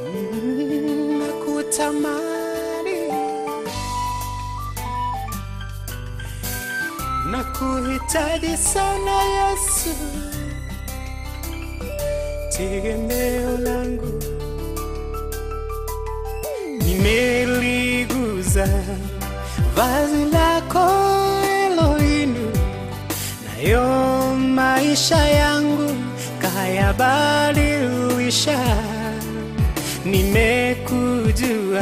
Mm, nakutamani nakuhitaji sana Yesu, tegemeo langu nimeliguza vazi lako Elohim, nayo maisha yangu kayabadilisha. Nimekujua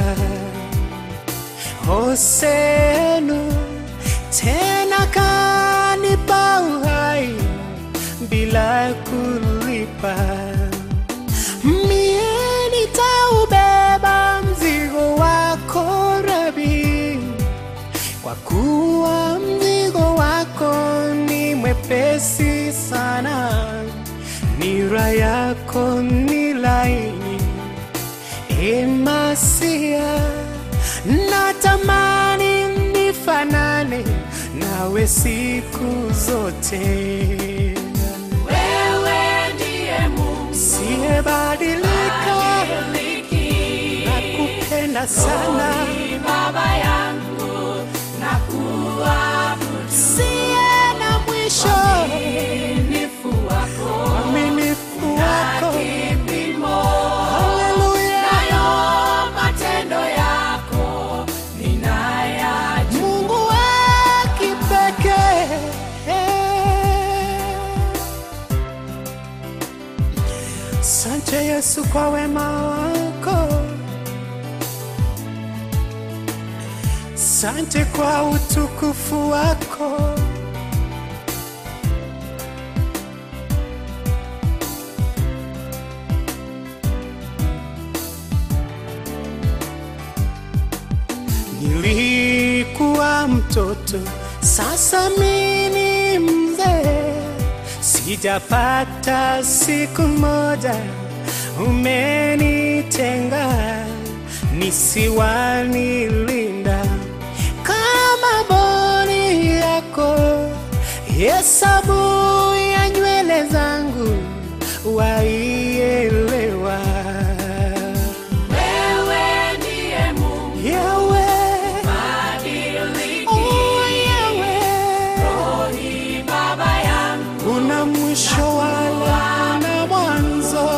Hosenu, tena kanipa uhai bila kulipa. Mie nitaubeba mzigo wako Rabi, kwa kuwa mzigo wako ni mwepesi sana, nira yako ni laini. Emasia, natamani nifanane nawe siku zote. Wewe ndiye Mungu Siyebadilika, badiliki, nakupenda sana, ni Baba yangu na kuabudu siye na mwisho, uaminifu wako uaminifu wako. kipimo, Haleluya, nayo matendo yako ninayajua. Mungu wa kipekee. Sante Yesu kwa wema wako, sante kwa utukufu wako. Nilikuwa mtoto, sasa mimi ni mzee, sijapata siku moja umenitenga, nisiwanilinda kama boni yako, hesabu ya nywele zangu waielewa. Wewe ndiye Mungu Yahweh, badiliki, oh Yahweh, ni Baba yangu una mwisho wala na mwanzo,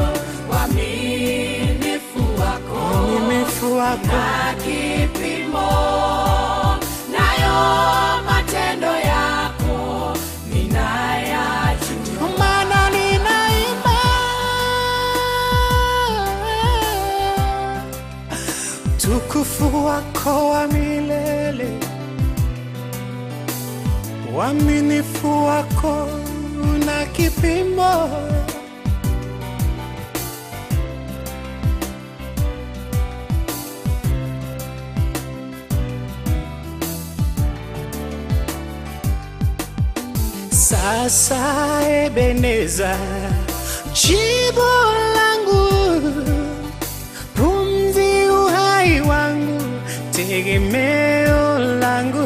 uaminifu wako uaminifu wako na kipimo, nayo matendo yako ninayajua. Ndio maana ninaimba tukufu wako wa milele, uaminifu wako una kipimo. Sasa Ebeneza, jibu langu, pumzi uhai wangu, tegemeo langu,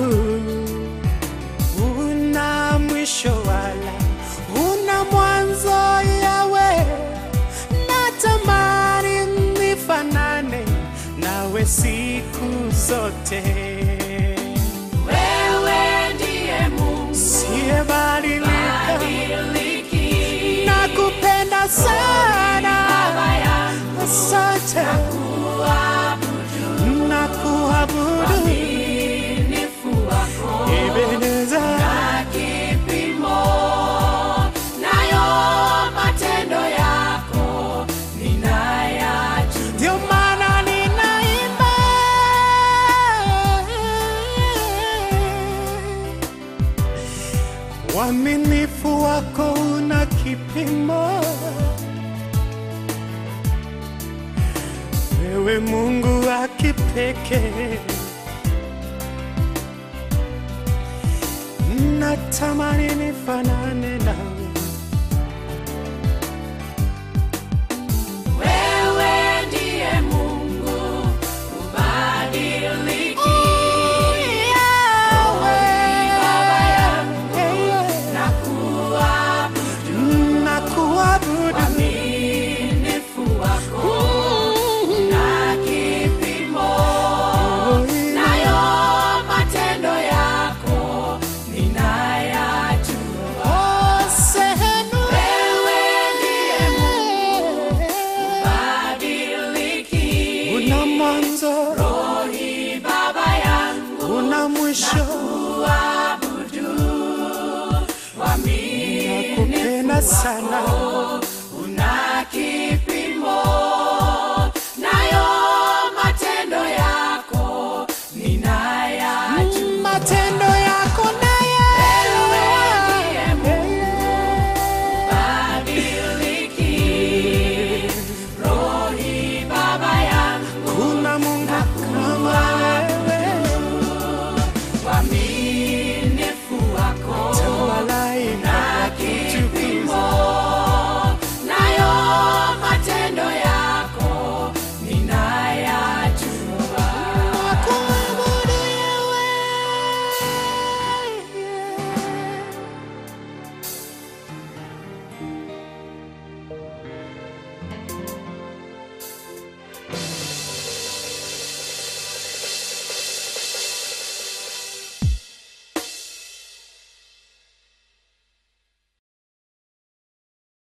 una mwisho wala una mwanzo. Yawe, natamani nifanane nawe siku zote. Wewe ndiye Mungu Siyebadilika, badiliki, nakupenda sana, Baba yangu asante kuabudu na kuabudu uaminifu wako Ebeneza, na kipimo, nayo matendo yako ninayajua. ndio maana ninaimba uaminifu wako una kipimo. Wewe Mungu wa kipekee, natamani nifanane nawe. Wewe ndiye Mungu ubadiliki, Baba yangu na kuabudu na kuabudu uaminifu wako sana